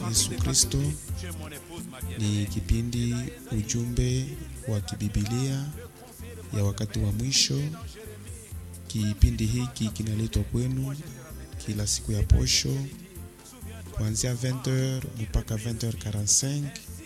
Yesu Kristo. Ni kipindi ujumbe wa kibibilia ya wakati wa mwisho. Kipindi hiki kinaletwa kwenu kila siku ya posho kuanzia 20h mpaka 20h45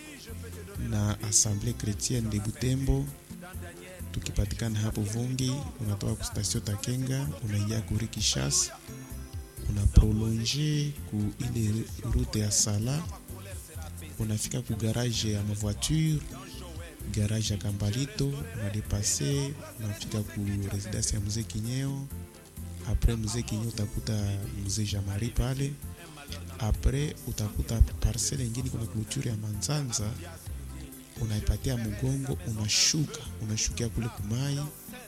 na Assemblée Chrétienne de Butembo, tukipatikana hapo Vungi. Unatoka ku station Takenga unaingia kuri Kishasa, una prolonge ku ile route ya Sala, unafika ku garage ya mavoiture, garage ya Kambalito, unadepase unafika ku residence ya mzee Kinyeo. Apres mzee Kinyeo utakuta mzee Jamari pale apres utakuta parcele ingine kuna clôture ya Manzanza, unaipatia mgongo, unashuka unashukia kule kumai,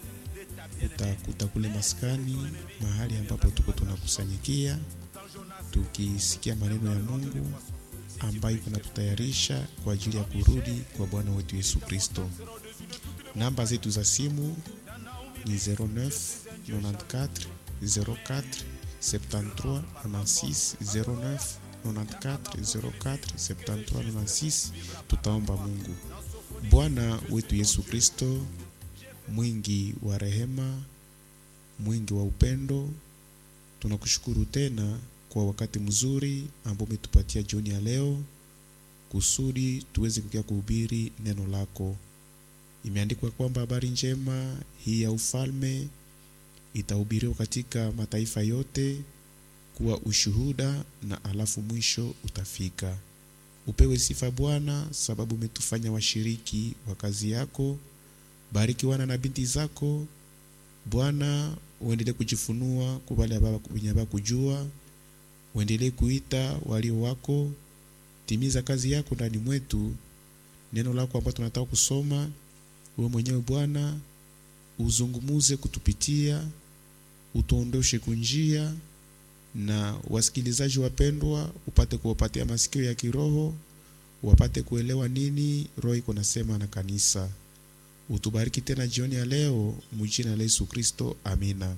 utakuta kule maskani, mahali ambapo tuko tunakusanyikia tukisikia maneno ya Mungu ambayo kunatutayarisha kwa ajili ya kurudi kwa Bwana wetu Yesu Kristo. Namba zetu za simu ni 09 94 04 73 96 09 94 04 73 96. Tutaomba Mungu. Bwana wetu Yesu Kristo, mwingi wa rehema, mwingi wa upendo, tunakushukuru tena kwa wakati mzuri ambao umetupatia jioni ya leo kusudi tuweze kukia kuhubiri neno lako. Imeandikwa kwamba habari njema hii ya ufalme itahubiriwa katika mataifa yote kuwa ushuhuda, na alafu mwisho utafika. Upewe sifa Bwana, sababu umetufanya washiriki wa kazi yako. Bariki wana na binti zako Bwana, uendelee kujifunua kwa wale wenye baba kujua, uendelee kuita walio wako. Timiza kazi yako ndani mwetu, neno lako ambalo tunataka kusoma, wewe mwenyewe Bwana uzungumuze kutupitia, utuondoshe kunjia, na wasikilizaji wapendwa, upate kuwapatia masikio ya kiroho, wapate kuelewa nini roho iko nasema na kanisa. Utubariki tena jioni ya leo, mjina la Yesu Kristo, amina.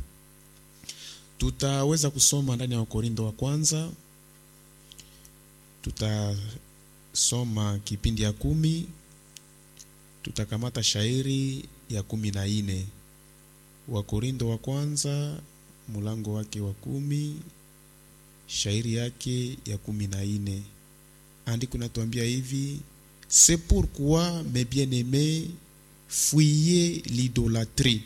Tutaweza kusoma ndani ya Wakorintho wa kwanza, tutasoma kipindi ya kumi, tutakamata shairi ya kumi na ine Wakorintho wa kwanza mulango wake wa kumi shairi yake ya kumi na ine andiko natuambia hivi: c'est pourquoi mes bien-aimés fuyez l'idolâtrie.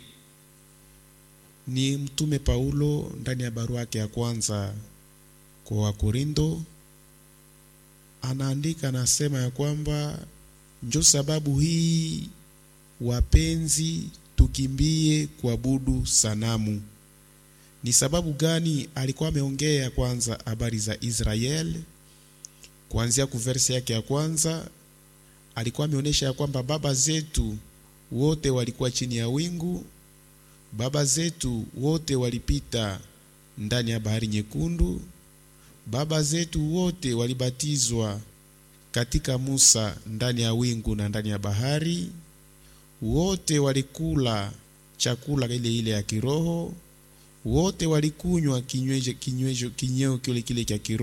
Ni mtume Paulo ndani ya barua yake ya kwanza kwa Wakorintho anaandika, anasema ya kwamba njo sababu hii wapenzi tukimbie kuabudu sanamu. Ni sababu gani? Alikuwa ameongea kwanza habari za Israel kuanzia kuverse yake ya kwanza, alikuwa ameonyesha ya kwamba baba zetu wote walikuwa chini ya wingu, baba zetu wote walipita ndani ya bahari nyekundu, baba zetu wote walibatizwa katika Musa ndani ya wingu na ndani ya bahari wote walikula chakula ile ile ya kiroho, wote walikunywa kinywejo kinywejo kinyeo kile kile cha kiroho.